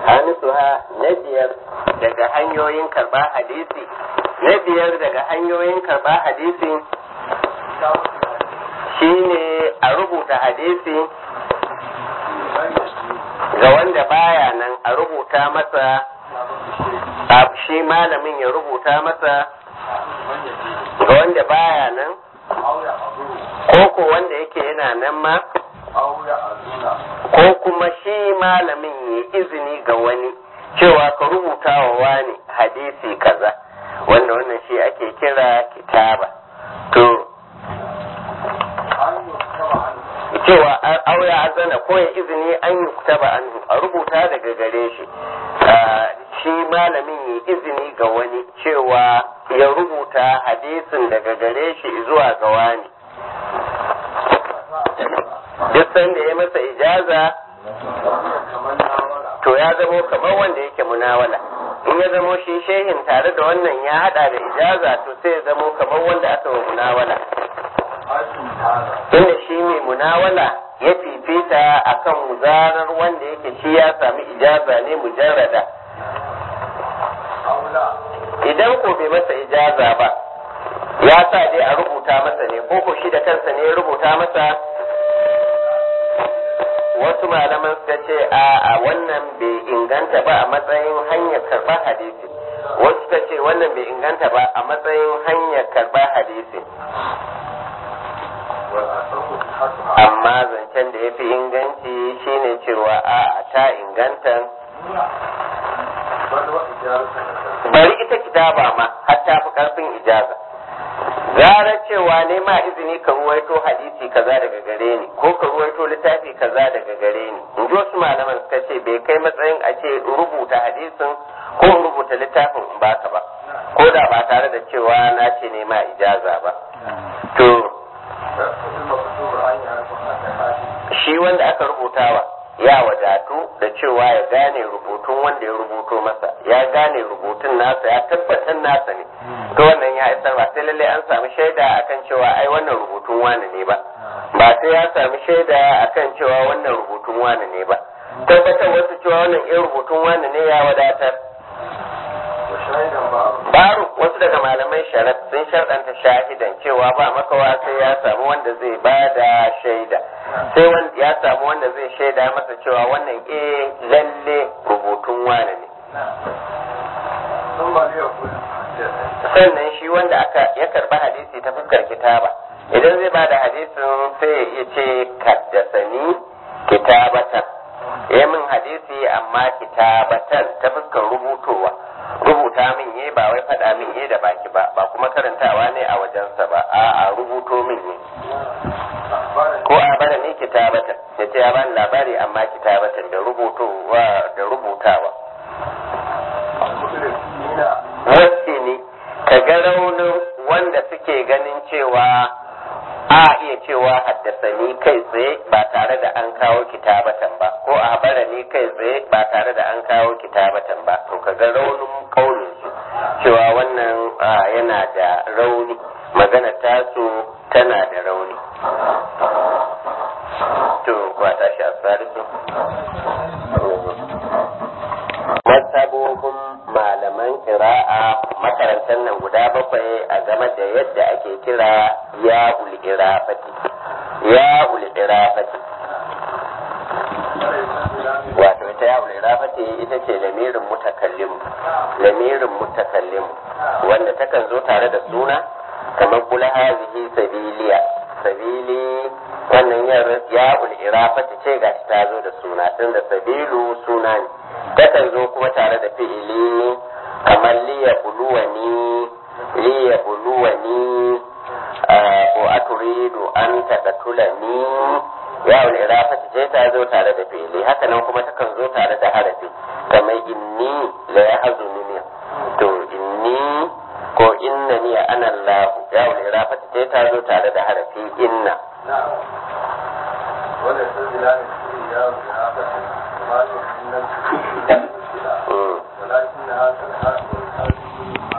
hanisuha na biyar daga hanyoyin karba hadisi na biyar daga hanyoyin karba hadisi shine a rubuta hadisi ga wanda baya nan a rubuta masa shi malamin ya rubuta masa ga wanda baya nan ko ko wanda yake yana nan ma ko kuma shi malamin ya izini ga wani cewa ka rubuta wa wani hadisi kaza wanda wannan shi ake kira kitaba to cewa auya azana ko ya izini an yi kutaba an a rubuta daga gare shi shi malamin ya izini ga wani cewa ya rubuta hadisin daga gare shi zuwa ga wani duk sanda ya masa ijaza to ya zamo kamar wanda yake munawala in ya zamo shi shehin tare da wannan ya hada da ijaza to sai ya zamo kamar wanda aka wa munawala inda shi mai munawala ya fifita akan zarar wanda yake shi ya sami ijaza ne mujarrada idan ko bai masa ijaza ba ya sa dai a rubuta masa ne ko ko shi da kansa ne ya rubuta masa wasu malaman suka ce a wannan bai inganta ba a matsayin hanyar karɓar hadisi wasu suka ce wannan bai inganta ba a matsayin hanyar karɓar hadisi amma zancen da ya fi inganci shine cewa a ta inganta bari ita kitaba ma har ta fi karfin ijaza gara cewa ne ma izini ka ruwaito hadisi kaza daga gare ni ko ka ruwaito littafi kaza daga gare ni in ji wasu malaman suka ce bai kai matsayin a ce rubuta hadisin ko rubuta littafin in baka ba ko da ba tare da cewa na ce ne ma ijaza ba to shi wanda aka rubutawa ya wadatu da cewa ya gane rubutun wanda ya rubuto masa ya gane rubutun nasa ya tabbatar nasa ne to wannan ya isar ba sai lalle an samu shaida akan cewa ai wannan rubutun wani ne ba ba sai ya samu shaida akan cewa wannan rubutun wani ne ba tabbatar wasu cewa wannan irin rubutun wani ne ya wadatar baro wasu daga malamai sharat sun sharɗanta shahidan cewa ba makawa sai ya samu wanda zai ba da shaida sai ya samu wanda zai shaida masa cewa wannan eh lalle rubutun wane ne sannan shi wanda aka ya karba hadisi ta fuskar kitaba idan zai ba da hadisin sai ya iya ce kaddasani kitabatan ya min hadisi amma kitabatan ta fuskar rubutowa rubuta min ye ba wai faɗa min ye da baki ba ba kuma karantawa ne a wajensa ba a a rubuto min ne ko a bada ne kitabatan ya ce ya bani labari amma kitabatan da rubutowa da rubutawa wasu ne ka ga raunin wanda suke ganin cewa a iya cewa haddasani kai tsaye ba tare da an kawo kitabatan ba ko a habara ni kai tsaye ba tare da an kawo kitabatan ba to ka ga raunin kaunin su cewa wannan yana da rauni magana tasu tana da rauni to kwata shi a salisu masabobin malaman kira'a makarantar nan guda bakwai a game da yadda ake kira ya ul'irafati ya ul'irafati wato ita ya ul'irafati ita ce lamirin mutakallim lamirin mutakallim wanda takan zo tare da suna kamar kula hazihi sabiliya sabili wannan ya ul'irafati ce gashi ta zo da suna tun da sabilu suna ne takan zo kuma tare da fi'ili kamar liya buluwani liya buluwani ko aturidu an taqatulani ya wal irafati ce ta zo tare da fi'ili haka nan kuma takan zo tare da harafi kamar inni la yahzununi to inni ko innani ana Allah ya wal irafati ce ta zo tare da harafi inna wannan sun zila ne ya wal irafati